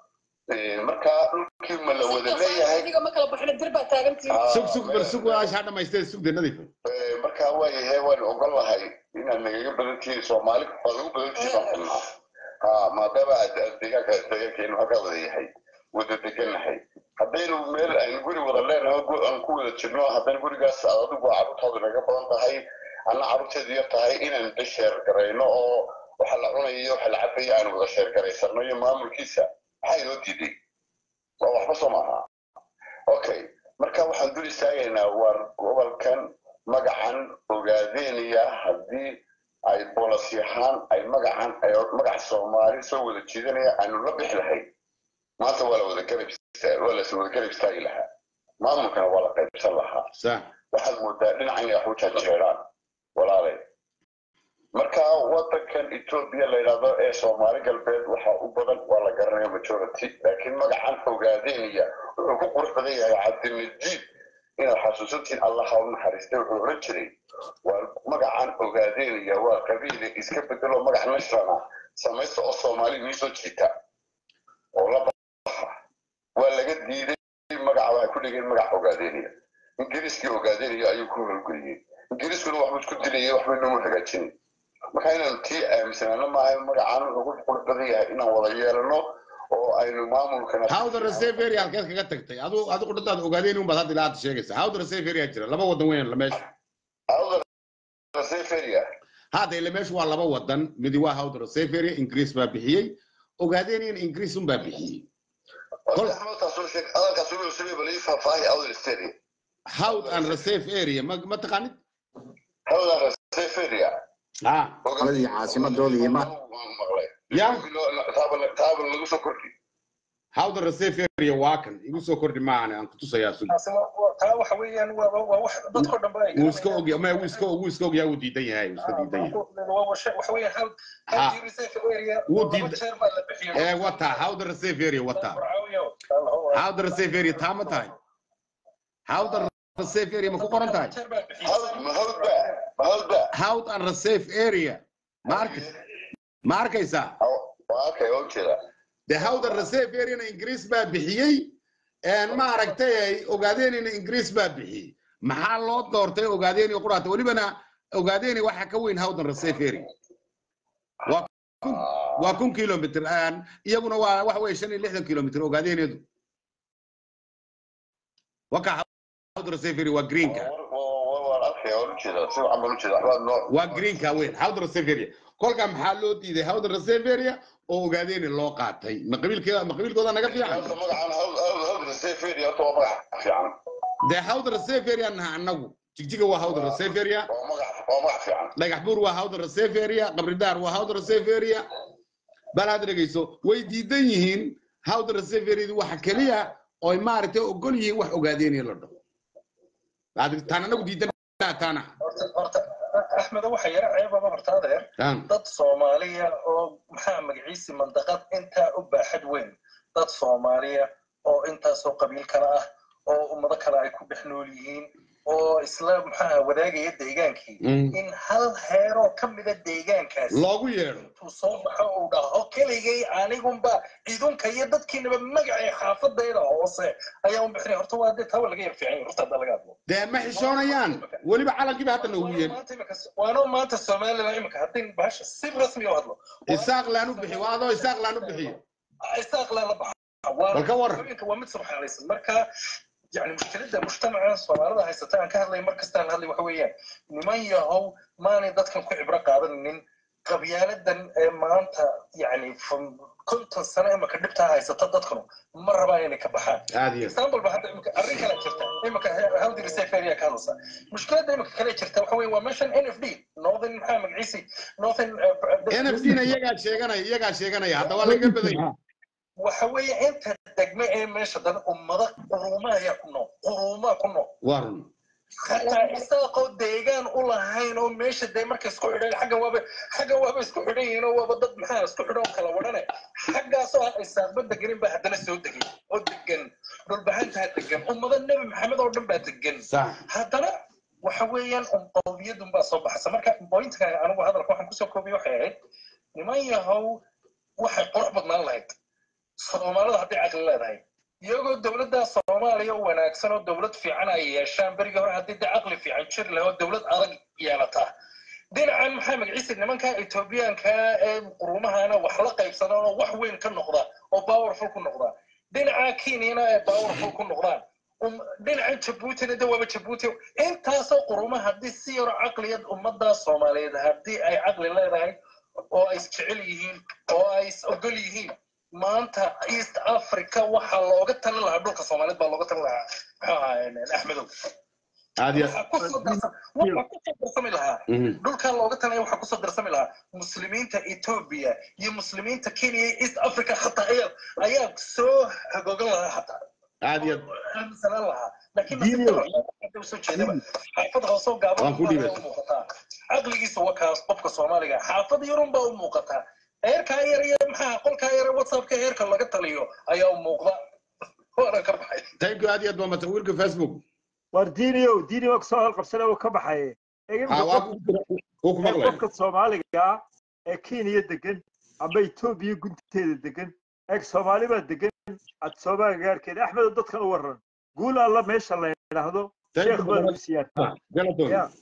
marka dhulkii ma la wada leeyahay adiga ma kala baxna dir baa taagantii sug sug bal sug waashaa dhamaystee sugde nadiifo marka waayahe waan ogon lahay inaad nagaga badan tihiin soomaali waad ugu badan tihiin baan xubnaa ha maadaama aad deegaanka deegaankeenu halkaa wada yahay wada degannahay haddaynu meel aynu guri wada leenahay aan ku wada jirno haddaynu gurigaas aad adigu carruurtaadu naga badan tahay anna carruurteedu yar tahay inaan de sheer garayno oo waxa la cunayo iyo waxa la cabayo aanu wada sheer garaysano iyo maamulkiisa maxaa inoo diiday waa waxba soo maaha okay marka waxaan dul istaagaynaa waar gobolkan magacan ogaadeynaya haddii ay bolasi ahaan ay magacan ay magac soomaali soo wada jiidanaya aanu la bixi lahayn maanta waa la wada garab waa la wada garab istaagi lahaa maamulkana waa la qaybsan lahaa sax waxaad moodaa dhinacan inay wax u janjeeraan walaalay marka wadankan etoobiya la yidhahdo ee soomaali galbeed waxa u badan waa la garanaya majority laakiin magacan ogaadeynaya wuxuu ku qurux badan yahay cabdimajid inaad xasuusantiin allaha u naxariistay wuxuu oran jiray waa magacan ogaadeynaya waa qabiile iska bedelo magac nashrana samaysta oo soomaali nii soo jiita oo la baxa waa laga diiday magaca waxay ku dhigeen magac ogaadeynaya ingiriiskii ogaadeynaya ayuu ku howlgeliyey ingiriiskuna waxbuu isku dilayay waxbay noomu hagaajinay marka inaanu tii aaminsanaano maaha magacan wuxuu ku qurux badan yahay inaan wada yeelano oo aynu maamulkana hawda resevery halkeed kaga tagtay adu adigu dhantaad ogaadeen unbaad hadda ilaa hadda sheegaysa hawda resevery jira laba wadan weyn la meesha seferia hadda ile meeshu waa laba wadan midi waa hawda resevery ingiriis baa bixiyey ogaadeen ingiriis unbaa bixiyey adalkaas wuxuu sameeyey bal ii faahfaahi awdal stadium hawd and reserve area ma ma taqaanid hawdan seferia ha qoladii caasimadooda iyo ma ya taaba lagu soo kordhi hawda reserve area waa kan igu soo kordhi maahan aan kutusayaa sug taasi waa- waa- taa waxa weeyaan waa waa- waa wax dadkoo dhan ba ay wuu iska ogya ma wuu iska wuu iska ogyaa wuu diidan yahay wuu iska diidan yahay waa washe- waxa weeyaan hal Ha. hal reserve area Wuu laba diid- jeer baa la bixiyay ee wata hawda reserve area wata Braawiyo. Allah, hawda reserve area taa ma tahay hawda reserve area ma ku qoran tahay jeer baa bixiyay. hawd mahawdba mahawdba hawd and reserve area ma arki ma arkaysaa waa arkay oo jeeda de hawda reserve areana ingiriis baa bixiyey een ma aragtay ay ogaadeenina ingiriis baa bixiyey maxaa loo doortay ogaadeen iyo quraata welibana ogaadeeni waxa ka weyn hawdan reserve area waa kun waa kun kilomitr aan iyaguna waa waxa weye shan iyo lixdan kilomitr ogaadeeneedu waka hawda reserve area waa greenka waan arkay oo ujeeda si waxaan baan ujeeda waxbaad noo waa greenka weyn hawda reserve area kolka maxaa loo diiday hawda reserve area oo ogaadeeni loo qaatay ma qabiilkeeda ma qabiilkooda naga fiican horta magacan hawd hawd hawd seferia horta waa magac fiican dee hawda reserve area naha annagu jigjiga waa hawda reserve area waa magac waa magac fiican dhagax buur waa hawda reserve area qabridaar waa hawda reserve area bal had dhegeyso way diidan yihiin hawda reserve area waxa keliya oy maaragtay ogol yihiin wax ogaadeenaya la dhaho Had- taan annagu diidan taana Horta- horta, Axmed, waxa yara ceebaba horta adeer taan dad soomaaliya oo maxaa magaciisi mandaqad intaa u baaxad weyn dad soomaaliya oo intaasoo qabiil kale ah oo ummado kale ay ku dhex nool yihiin oo isla maxaa wadaagaya deegaankii Mm. in hal heeroo ka mida deegaankaasi loogu yeedho intuu soo baxo uu dhaho keligay anigunba idunka iyo dadkiinaba magacay xaafadayda hoose ayaa u bixinay horta waa dee tawa laga yar fiican yahay, horta hadda laga hadlo dee ma xishoonayaan weliba calankiiba hadda noogu yeedho Maanta imika- waano maanta somalilan imika haddii bahasha si rasmi u hadlo isaaq laan u bixi waa adoo isaaq laan u bixiyo isaaq la baxa waa Bal ka waran. haweenka waa mid subxaalaysan marka yani mushkiladda mujtamaca soomaalida haysata aan ka hadlay mar kastaan hadlay waxa weeyaan niman yahow maanay dadkan ku cibro qaadanin qabyaaladan ee maanta yani from- konton sano imika dhibtaa haysata dadkanu ma rabaan inay ka baxaan aad iyo example ba hadda imika arrin kale jirta imika hawdi reserve area ka hadlaysa mushkiladda imika kale jirta waxa weeye waa meeshan n f d northern maxaa magaciisi northern uh, nfd na iyagaa sheeganaya iyagaa sheeganaya hadda waa laga badan yahay waxa weeye inta degme ee meesha dan ummada quruuma ayaa ku nool quruuma ku nool waa run xataa isaaqoo deegaan u lahayn oo meesha dee marka isku xidhan xagga waaba xagga waaba isku xidhan yihiin oo waaba dad maxaa isku xidhan oo kala wadhane xaggaasoo aan isaaqba deganin baa haddana soo degay oo degan dhulbahantaa degan ummado nebi maxamed oo dhan baa degan sax haddana waxa weeyaan qowmiyadun baa soo baxaysa marka bointka anigu hadalka waxaan kusoo koobiye waxay ahayd niman yahow waxay qurux badnaan lahayd soomaalida hadday caqli leedahay iyagoo dowladda soomaaliya u wanaagsan oo dowlad fiican ay yeeshaan berigii hore haddii dee caqli fiican jiri lahaa oo dowlad adag yeelata dhinacan maxaa magaciisa nimanka etoobiyaanka ee quruumahana wax la qaybsada oo wax weyn ka noqda oo powerful ku noqda dhinaca kenyana ee powerful ku noqdaan Um- dhinaca jabuutina de waaba jabuuti intaasoo quruma haddii si yaro caqliyad ummadda soomaaliyeed haddii ay caqli leedahay oo ay isjecel yihiin oo ay is ogol yihiin maanta east africa waxaa looga talin lahaa dhulka soomaaliyeed baa looga talin lahaa muxuu ahaa axmedow aad iyo waxaa kusoo darsa- waxaa kusoo darsami lahaa Mhm. dhulkaa looga talaya waxaa kusoo darsami lahaa muslimiinta etoobiya iyo muslimiinta kenya iyo east africa xataa ayaa ayaa soo hagoogan lahaa xataa aad iyo aaminsanaan lahaa laakiin Diiniyow. nasiibka usoo jeedaba xaafad hoosoo gaaban Waan ku baa dhiibay. u muuqataa caqligiisa waa kaas qofka soomaaliga xaafad yarun baa u muuqataa heerkaa yar iyo maxaa qolkaa yar ee whatsappka heerka laga taliyo ayaa u muuqda waana ka baxay thank you aad iyo aad waa matawiirka facebook war diiniyow diini waa kusoo hadalqabsana uu ka baxaye ha waa ku uu ku maqlay qofka soomaaliga ah ee kenya degan amba etoobiya gunteeda degan eeg soomaali baa degan ad soomaaliga gaarkeeda axmedo dadkan u waran guul alla meesha la yidhaahdo Thank sheekh you baa very lagu much. siyaataa Galaton. ya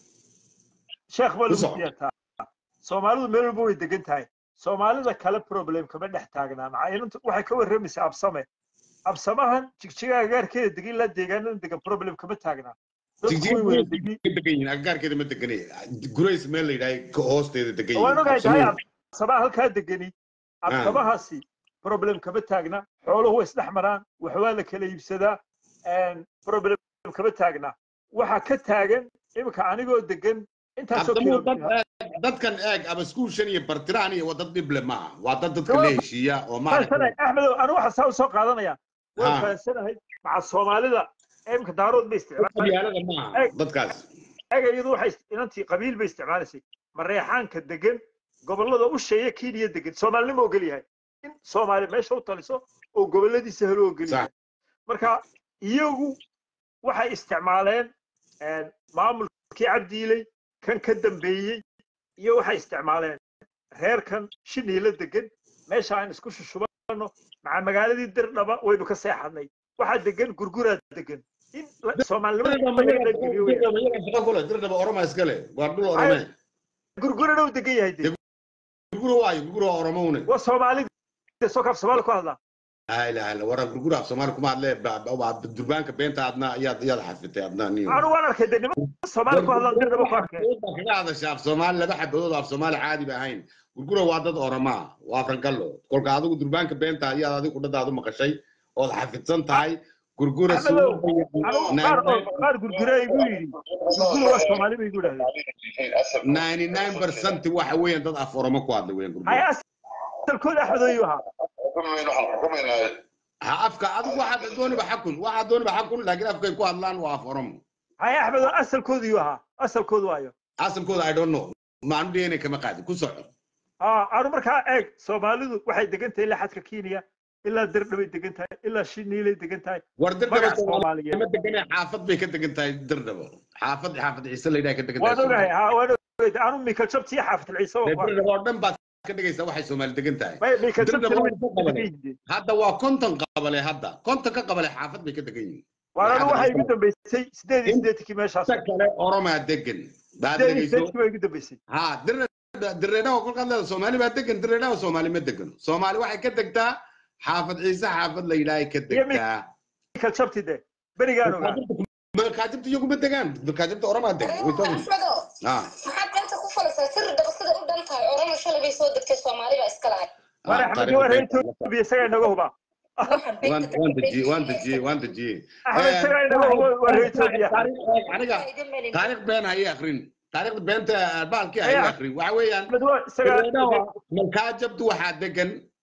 sheekh baa lagu Ku soco. siyaataa soomaalidu meel walba way degan tahay soomaalida kale problem kama dhex taagnaa maxaa inantu waxay ka warramaysaa absame absamahan jigjigaha gaarkeeda degan ilaa deegaanada degan problem kama taagnaa dadku way wada degan Jigjiga degan yihiin agagaarkeeda ma deganaya gurays meel la yidhahay ka hoosteeda degan waan ogahay tahay yihiin absamaha halkaa degani absamahaasi problem kama taagna xooluhu way isdhex maraan wax waa la kala iibsadaa problem kama taagna waxa ka taagan iminka anigoo degan intaasoo Abdamuhu kilo dad eeg- dadkan eeg ama iskuul shan iyo bartiraan iyo waa dad dhible maaha waa dad dadka la heshiiya oo fahansanahay maaragtay axmedow anu waxa saa usoo qaadanaya waan Ha. fahansanahay maca soomaalida iminka daarood bay isticmaalaan qabyaalada maaha Eeg. dadkaas ega iyadu waxay ist- inantii qabiil bay isticmaalaysay mareexaanka degan gobollada u sheeya kenya degan soomaalinimo ogol yahay in soomaali meesha u taliso oo gobolladiisa helo ogol Sax. yahay marka iyagu waxay isticmaaleen een, maamulkii cabdiiley kan ka dambeeyey iyo waxay isticmaaleen reerkan shiniila degan meesha aan isku shushubano maca magaaladii dirdhaba waynu ka seexanay waxaa degan gurguraa degan in la- soomaalinimada laga geliyo weeyaan. shaqo kule dirdhaba oroma iskale waa dhul orome gurgurana uu degan yahay de gurgura waayo gurgura waa oromowne waa soomaalida soo kaaf soomaali ku hadlaa la ilaha illa wara gurgura af soomaali kuma hadle ba- ba- waa durbaanka beenta adna ayaad ayaad xafitay adna niyo anu waan arkay de niman soomaali ku hadlaan dirdhaba ku arkay Baa kaga hadasha af soomaali laba xabadood af soomaali caadi ba ahayn gurgura waa dad oromaa waa frangallo kolka adigu durbaanka beenta ayaad adigu kudhadaadu maqashay ood xafidsan tahay gurgura Axmedow, suuqa anu qaar qaar gurgura igu yidhi gurgura waa soomaali ba igu dhahdeen 99 percent waxa weeyaan dad af oromo ku hadla weeyaan hay gurgura asalkooda axmedo ayuu ahaa xukumayna waxaan xukumaynaa ha afka adigu waxaad dooniba xakun waxaad dooniba xakun laakiin afkay ku hadlaan waa af oromo hay axmedo asalkooda ayuu ahaa asalkooda waayo asalkooda i don't know maanu dheena kama qaadin ku soco aa anu markaa eeg soomaalidu waxay degan tahay ilaa xadka kenya ilaa dirdhabay degan tahay ilaa shiniilay degan tahay war dirdhaba magaca soomaaliyeed ma deganay xaafad bay ka degan tahay dirdhabo xaafad xaafad ciise la yidhaha ka degan waan tahay ogahay ha waan ogahay anu mikal jabtiyo xaafid ciise waa ku arkay dirdhabo oo dhan baad ka dhigaysaa waxay soomaali degan tahay may mikal dirdhabo jabtiyo way ka way qabale degan yihiin hadda waa konton qabale hadda konton ka qabale xaafad bay ka degan yihiin waan anu waxay igu dambeysay sideed iyo sideetankii meeshaas inta kale oromaa degan baad sideed iyo dhegeyso sideetankii baa igu dambeysay ha direedhaha kolkaad leeda soomaali baa degan direedhaha soomaali ma degan soomaali waxay ka degtaa xaafad ciise xaafad la yidhaahay ka Iyo mi- degtaa mikal jabti de berigaan ogaa markaajibta iyaguma degaan markaajibta oromaa degan way toogan axmedo ha maxaad ganta ku falaysaa sir dhaba sida u dhan tahay orana shalay bay soo degtay soomaali baa iska lahay waan axmed waa reer etoobiya isagaa inaga hubaa waan waan dejiyey waan dejiyey waan dejiyey axmed isagaa inaga huba waa reer etoobiya aniga taariikh been hayay akrin taariikhda beenta baalkii Ayaa. hayay akrin waxa weeyaan axmed waa isagaa malkaajabtu waxaa degan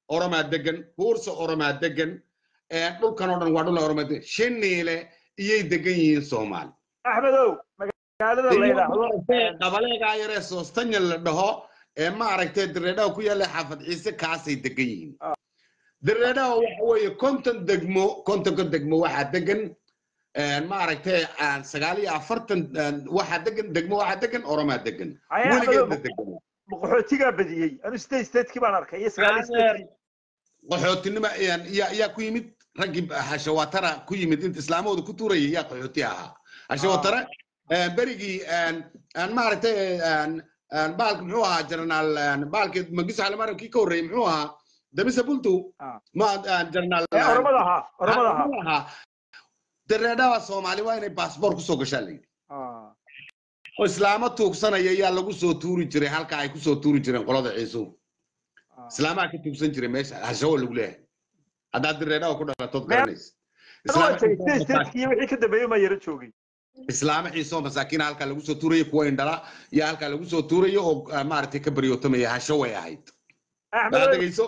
oromaa degan buursa oromaa degan dhulkan oo dhan waa dhul oromaa degan shiniile iyay degan yihiin soomaali axmedow magaalada la yidhaahdo qabaleegaa yaree soostanya la dhaho ee ma aragtay direedhaha ku yaalla xaafad ciise kaasay degan yihiin direedhaha waxa weeye konton degmo kontonka degmo waxaa degan ma aragtay sagaal iyo afartan waxaa degan degmo waxaa degan oromaa degan weligeedna degan qaxootigaa badiyey anu state statekii baan arkay iyo sagaal state qaxootinima yaa ku yimid raggii hashawatara ku yimid inta islaamahooda ku tuurayay yaa qaxooti ahaa hashawatara berigii maaragtay baalka muxuu ahaa jenaraal baalkii magiso xalimaram kii ka horreeyey muxuu ahaa damisa bultu ma jenaraal oromada ahaa oromada ahaa dareedhaha soomaali waa inay baasboor kusoo gashaa la yidhi oo islaamo tuugsanaya yaa lagu soo tuuri jiray halka ay kusoo tuuri jireen qolada ciisuhu islaamaha ka tuugsan jiray meesha hashawo lagu leeyahay haddaad direedhaha ku dhalatood garanaysa wixii ka dambeeyey maa yaro joogay islaamo xiisoo masaakiina halkaa lagu soo tuuraya kuwa indhala iyo halkaa lagu soo tuuraya oo maaragtay ka baryootamaya hasho way ahayd dhegeyso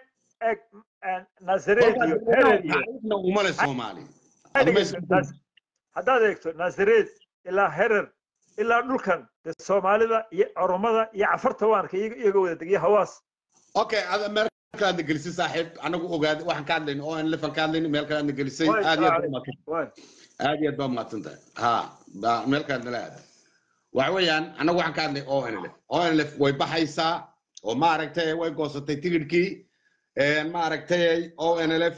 umale soomaali haddaad eegto naasareed ilaa herer ilaa dhulkan de soomaalida iyo oromada iyo cafarta waan arkay iyaga wada degiya hawaas okay meel kale aadna gelisay saaxiib anagu ogaad waxaan ka hadlayna oo aan lefan ka hadlayna meel kale aadna gelisay aad iyo aad aad iyo aad baa mahadsan tahay ha meel kale nala aada waxa weeyaan anagu waxaan ka hadlay o nlf o nlf way baxaysaa oo maaragtay way goosatay tigidhkii maaragtay o nlf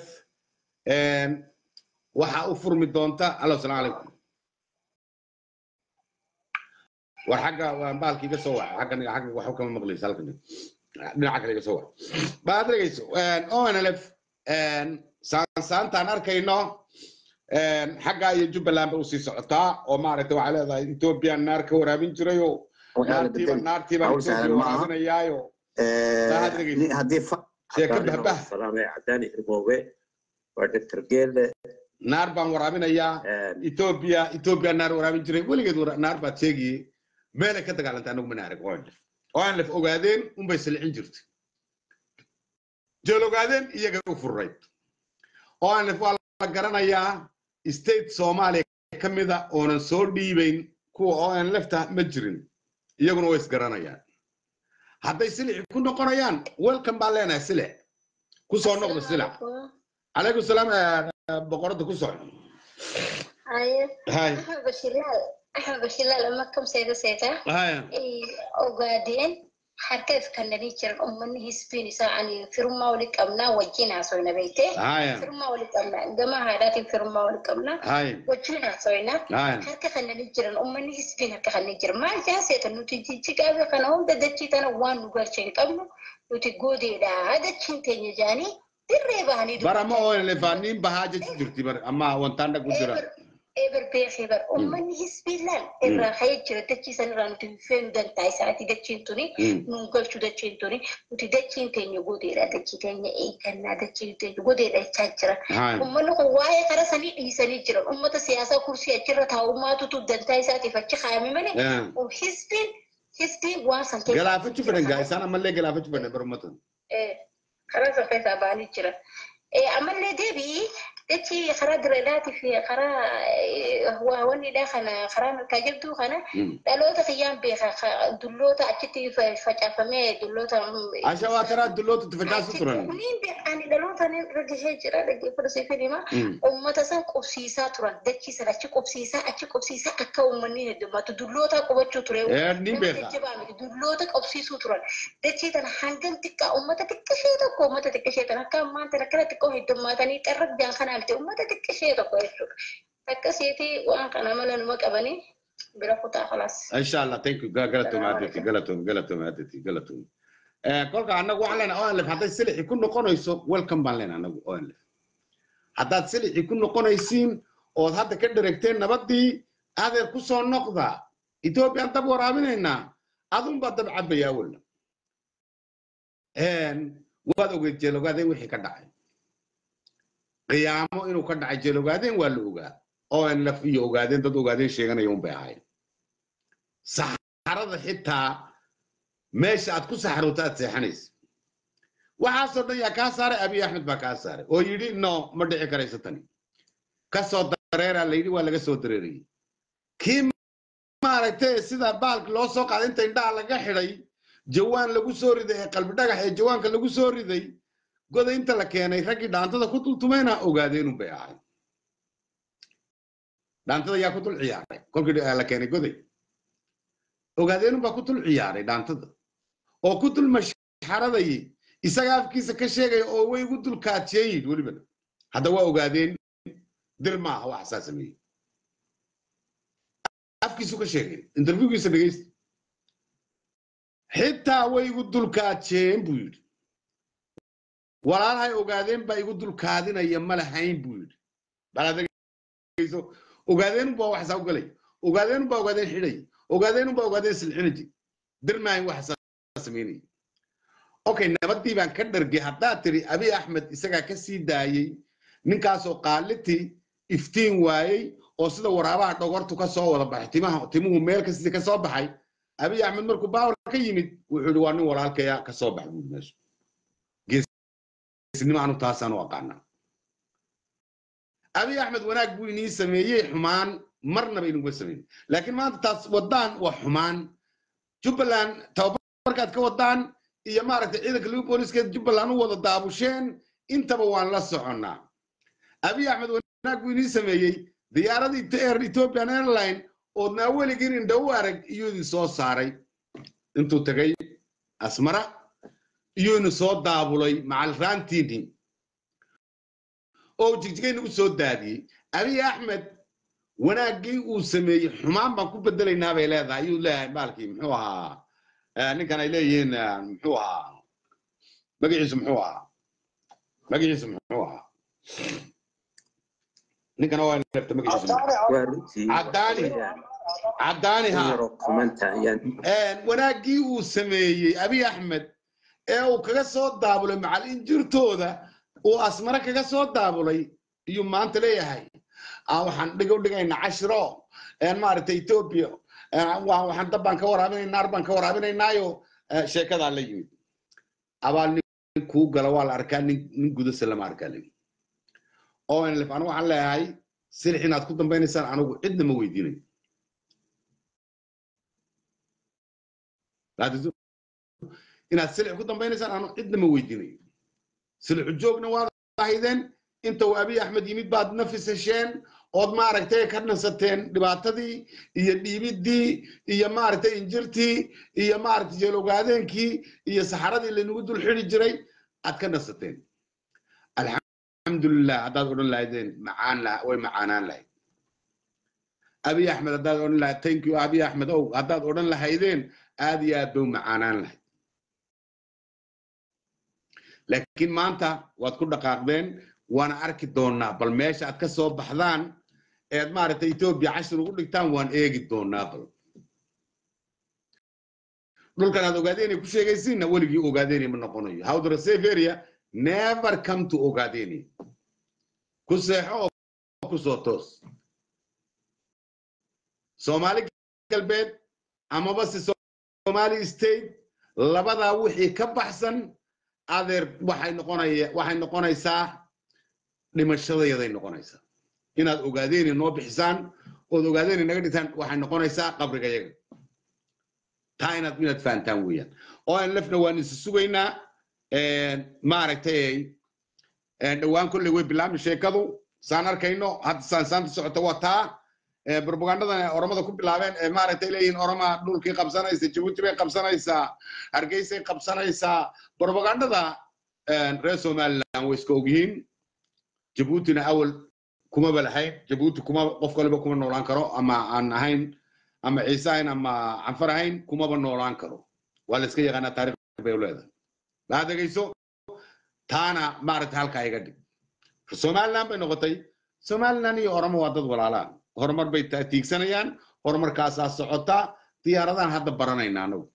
waxaa u furmi doonta allo salaam calaykum war xagga baalka iga soo waca xaggan xagga waxba kama maqlaysa halkan dhinaca kale iga soo waca baad dhegeyso onlf saansaantaan arkayno xaggaa iyo jubbaland ba usii socotaa oo maaragtay waxaa leedahay ethoobiya naar ka waraabin jirayoo naartiiba naartiiba ethoobiya waraabinayaayo sheeka bahbah waa dr geele naar baan waraabinayaa etoobiya etoobiya naar waraabin jiray weligeed naar baad sheegiyey meelay ka dagaalantay anagu mana arag onlef onlef ogaadeen unbay silcin jirtay jeel ogaadeen iyaga u furrayd onlef waa la garanayaa state soomaaliya ka mida oonan soo dhiibayn kuwa onlefta ma jirin iyaguna way isgaranayaan hadday silici ku noqonayaan welcome baan leenahay silic ku soo noqda silic calaykum salaam boqorada ku soco axmed bashilaal makam seeda seeta ogaadeen harkeef kanani jiran ummani hisbiin isaani firmaa wali qabnaa wajinaasoyna beyte firmaa wali qabnaa gama haadhaatin firmaa wali qabnaa wajinaasoyna harka kanani jiran ummani hisbiin harka kanani jiran maal jaaseeta nuti jijjigaabe kana hunda dachiitana waan nu galcheen qabnu nuti goodeedhaa dachiin teenya jaanii dirree bahanii barama oo lefaaniin bahaa jechi jirti bar amma wantaan dhagu jira eber beekee bar ummanni hisbiillaan irraa hayee jira dachiisan irraa nuti feenu dantaa isaati dachiin tuni nuun galchu dachiin tuni nuti dachiin teenya godeedha dachii teenya eeggannaa dachiin teenya godeedha jechaa jira ummanni kun waa'ee kara sanii dhiisanii jiran ummata siyaasaa kursii achirra taa'ummaatutu dantaa isaatiif achi kaayame malee hisbiin hisbiin waan san galaafachu fedhan gaa isaan ammallee galaafachu fedhan bar ummatan karaa san keessaa ba'anii jiran. Ammallee deebii jechi karaa direedaatii fi karaa wannidhaa kana karaa harkaa jirtu kana dhaloota kiyyaan beeka dulloota achitti facaafamee dulloota. Ashawaa karaa dulloota itti facaasu turan. Niin beekani dhaloota ni ragishee jira dhaggeeffata siifin hima. Uummata san qubsiisaa turan dachiisan achi qubsiisaa achi qubsiisaa akka uummanni heddummatu dulloota qubachuu ture. Ni beeka. Dulloota qubsiisuu turan. Dachii tana hangam xiqqaa uummata xiqqashee tokko uummata xiqqashee tana akka ammaan tana akkana xiqqoo heddummaatanii xarragdaan kana alte uummata xiqqashee tokko jechuudha. Akkasiiti waan kana mala numa qabanii bira kutaa kalaas. Inshallah, thank you. Galatoomi adeeti, galatoomi, galatoomi adeeti, galatoomi. Kolka annagu waxaan leenahay ONLF hadday silixi ku noqonayso welcome baan leenahay annagu ONLF. Haddaad silixi ku noqonaysiin ood hadda ka dheregteen nabaddii adeer ku soo noqda Ethiopian dab waraabinaynaa adun baa dab cabaya awalna. waad ogeed jeelogaadeen wixii ka dhacay qiyaamo inuu ka dhacay jeelogaadeen waa la ogaa onlf iyo ogaadeen dad ogaadeen sheeganaya un bay ahayd saxarada xitaa meesha aad ku saxarooto aad seexanaysa waxaasoo dhan yaa kaa saaray abiy axmed baa kaa saaray oo yidhi no ma dhici karayso tani kasoo dareeraa la yidhi waa laga soo dareerayey kii maaragtay sida baalki loo soo qaaday inta indhaha laga xidhay jawaan lagu soo riday ee qalbi dhagax ee jawaanka lagu soo riday goda inta la keenay raggii dhaantada ku dultumayna ogaadeenun bay ahay dhaantada yaa ku dul ciyaaray kolkii la keenay goday ogaadeenun baa ku dul ciyaaray dhaantada oo ku dul mashxaradayay isaga afkiisa ka sheegaya oo way igu dul kaajiyeen yidhi welibana hadda waa ogaadeen dil maaha wax saa sameeyey afkiisu ka sheegay interviewgiisa dhegeysta xitaa way igu dulkaajeen buu yidhi walaalahay ogaadeen baa igu dulkaadinaya ma lahayn buu yidhi baladegeyso ogaadeenunbaa wax saa u galay ogaadeenunbaa ogaadeen xidhay ogaadeenunbaa ogaadeen silxinaji dirmaahin wax saa samaynaya okay nabadii baan ka dhargay haddaad tiri abiy axmed isagaa ka sii daayey ninkaasoo qaalitii iftiin waayey oo sida waraabaha dhogortu ka soo wada baxay timaha timuhu meel kastii ka soo baxay abiy axmed markuu baawar ka yimid wuxuu yidhi waa nin walaalkaya ka soo bax buuri meesha geesnimo anu taasaan u aqaanaa abiy axmed wanaag buu inii sameeyey xumaan marnaba inuga samayn laakiin maanta taas wadaan waa xumaan jubbaland tababarkaad ka wadaan iyo maaragtay ciidanka ligu booliiskeed jubbaland u wada daabusheen intaba waan la soconnaa abiy axmed wanaag buu inii sameeyey diyaaradii ethiopian airline oodnaa weligiin indha u arag iyuu idin soo saaray intuu tegay asmara iyuu idin soo daabulay macalraantiini oo jigjigayna u soo daadiyey abiy axmed wanaaggii uu sameeyey xumaan baan ku bedelaynaa bay leedahay ayuu leeyahay baalkii muxuu ahaa ninkan ay leeyihiin muxuu ahaa magaciisu muxuu ahaa magaciisu muxuu ahaa ninkana waa leebta magaciisu caddaani caddaani ha wanaaggii uu sameeyey abiy axmed ee uu kaga soo daabulay macal injirtooda uu asmare kaga soo daabulay iyuu maanta leeyahay waxaan dhigo dhigayna cashiro maaragtay etoobiya waxaan dab baan ka waraabinay naar baan ka waraabinaynaayo sheekadaa la yimid abaal nin kuu gala waa la arkaa nin gudase lama arkaa lagi onlf anigu waxaan leeyahay silix inaad ku dambaynaysaan anigu cidna ma weydiinayo inaad silix ku dambaynaysaan anigu cidna ma weydiinayo silixu joogna waad ahaydeen inta uu abiy axmed yimid baad nafis hesheen ood maaragtay ka nasateen dhibaatadii iyo dhiibidii iyo maaragtay injirtii iyo maaragtay jeelogaadenkii iyo saxaradii laynagu dul xidi jiray aad ka nasateen alxamdulilah haddaad odhan lahaydeen macaan way macaanaan lahayd abiy axmed haddaad odhan lahayd thank you abiy axmed ow haddaad odhan lahaydeen aad iyo aad bay u macaanaan lahayd laakiin maanta waad ku dhaqaaqdeen waana arki doonaa bal meesha aad ka soo baxdaan eed maaragtay etoobiya cashir ugu dhigtaan waan eegi doonaa bal dhulkan aad ogaadeenay ku sheegaysiinna weligii ogaadeenay ma noqonayo howdra severia never come to ogaadeenay ku seexo oo ku soo toos soomaali galbeed amaba se somali state labadaa wixii ka baxsan adeer waxay noqonaya waxay noqonaysaa dhimashadayaday noqonaysaa inaad ogaadeeni noo bixisaan ood ogaadeeni naga dhigtaan waxay noqonaysaa qabriga yaga taa inaad inaad fahantaan weeyaan oo aan lafna waan isu sugaynaa maaragtay dhowaan kolley way bilaabmi sheekadu saan arkayno hadda saansaanta socota waa taa propagandadan oromada ku bilaabeen ee maaragtay leeyihiin oroma dhulkii qabsanaysa jabuuti bay qabsanaysaa hargeysay qabsanaysaa propagandada reer somaliland way iska ogyihiin jabuutina awal kumaba lahayn jabuuti kuma qof kaliba kuma noolaan karo ama aan ahayn ama ciise ahayn ama canfar ahayn kumaba noolaan karo waa la iska yaqaanaa taarikh bay leedahay maa degayso taana maaragtay halkaa iga dhig somaliland bay noqotay somaliland iyo oromo waa dad walaalaa horumar bay tiigsanayaan horumarkaasaa socota diyaaradahan hadda baranayna anagu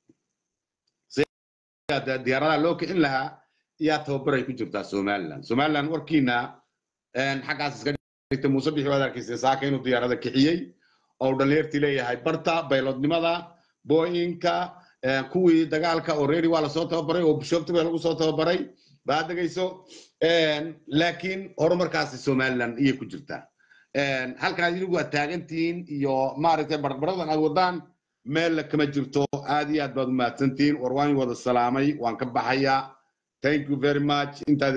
diyaaradaha loo kicin lahaa yaa tababaray ku jirtaa somaliland somaliland warkiina xaggaas iska dhigtay muuse bixi waad arkaysa saaka inuu diyaarada kixiyey oo dhalinyartii leeyahay barta bayloodnimada booyinka kuwii dagaalka oo reeri waa lasoo tababaray oo bishoobti baa lagu soo tababaray baad dhegayso laakiin horumarkaasi somaliland iyay ku jirtaa halkaas inigu aad taagantihiin iyo maaragtay barbaradan aad wadaan meella kama jirto aad iyo aad baad u mahadsantihiin war waan wada salaamay waan ka baxayaa thank you very much intaad